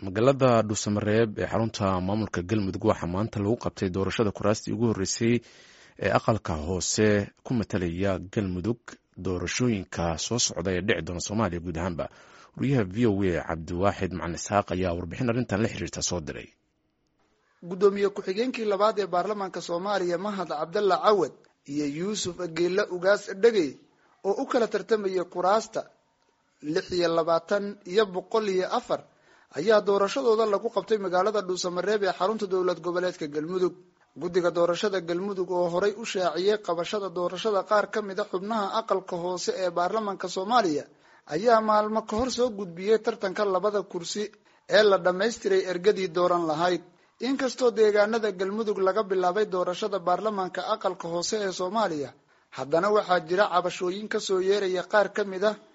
magaalada dhuusamareeb ee xarunta maamulka galmudug waxaa maanta lagu qabtay doorashada kuraastii ugu horreysay ee aqalka hoose ku matalaya galmudug doorashooyinka soo socda ee dhici doona soomaaliya guud ahaanba wariyaha v o a cabdiwaaxid macalin isxaaq ayaa warbixin arrintan la xiriirta soo diray guddoomiye ku-xigeenkii labaad ee baarlamaanka soomaaliya mahad cabdalla cawad iyo yuusuf ageella ugaas dhegey oo u kala tartamayay kuraasta lix iyo labaatan iyo boqol iyo afar ayaa doorashadooda lagu qabtay magaalada dhuusamareeb ee xarunta dowlad goboleedka galmudug guddiga doorashada galmudug oo horay u shaaciyey qabashada doorashada qaar ka mid a xubnaha aqalka hoose ee baarlamaanka soomaaliya ayaa maalmo ka hor soo gudbiyey tartanka labada kursi ee la dhammaystiray ergadii dooran lahayd inkastoo deegaanada galmudug laga bilaabay doorashada baarlamaanka aqalka hoose ee soomaaliya haddana waxaa jira cabashooyin kasoo yeeraya qaar ka mid ah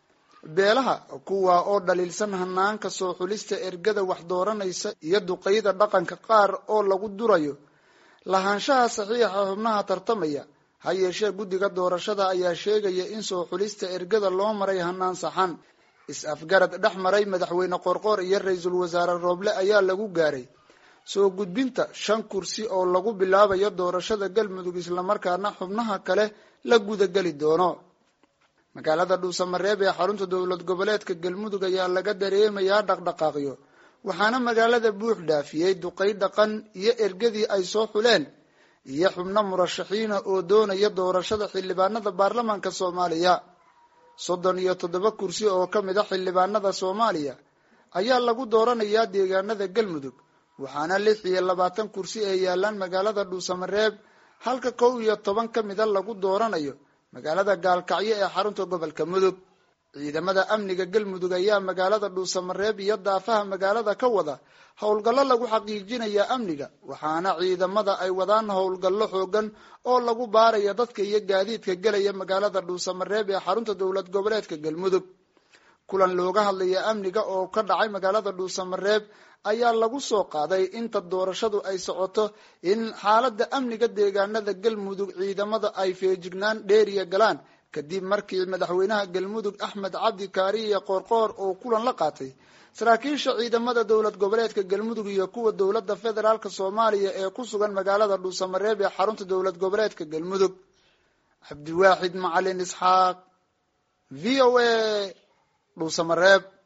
beelaha kuwa oo dhaliilsan hanaanka soo xulista ergada wax dooranaysa iyo duqeyda dhaqanka qaar oo lagu durayo lahaanshaha saxiixa xubnaha tartamaya ha yeeshee guddiga doorashada ayaa sheegaya in soo xulista ergada loo maray hanaan saxan is-afgarad dhex maray madaxweyne qorqoor iyo ra-iisul wasaare rooble ayaa lagu gaaray soo gudbinta shan kursi oo lagu bilaabayo doorashada galmudug islamarkaana xubnaha kale la gudageli doono magaalada dhuusamareeb ee xarunta dowlad goboleedka galmudug ayaa laga dareemayaa dhaqdhaqaaqyo waxaana magaalada buux dhaafiyey duqey dhaqan iyo ergadii ay soo xuleen iyo xubno murashaxiina oo doonaya doorashada xildhibaanada baarlamaanka soomaaliya soddon iyo toddoba kursi oo ka mid a xildhibaanada soomaaliya ayaa lagu dooranayaa deegaanada galmudug waxaana lix iyo labaatan kursi ee yaalaan magaalada dhuusamareeb halka kow iyo toban ka mida lagu dooranayo magaalada gaalkacyo ee xarunta gobolka mudug ciidamada amniga galmudug ayaa magaalada dhuusamareeb iyo daafaha magaalada ka wada howlgallo lagu xaqiijinaya amniga waxaana ciidamada ay wadaan howlgallo xoogan oo lagu baaraya dadka iyo gaadiidka gelaya magaalada dhuusamareeb ee xarunta dowlad goboleedka galmudug kulan looga hadlaya amniga oo ka dhacay magaalada dhuusamareeb ayaa lagu soo qaaday inta doorashadu ay socoto in xaaladda amniga deegaanada galmudug ciidamada ay feejignaan dheeriya galaan kadib markii madaxweynaha galmudug axmed cabdi kaariye qoorqoor oo kulan la qaatay saraakiisha ciidamada dowlad goboleedka galmudug iyo kuwa dowladda federaalk soomaaliya ee ku sugan magaalada dhuusamareeb ee xarunta dowlad goboleedka galmudug cabdiwaaxid macalin isxaaq v o a dhuusamareeb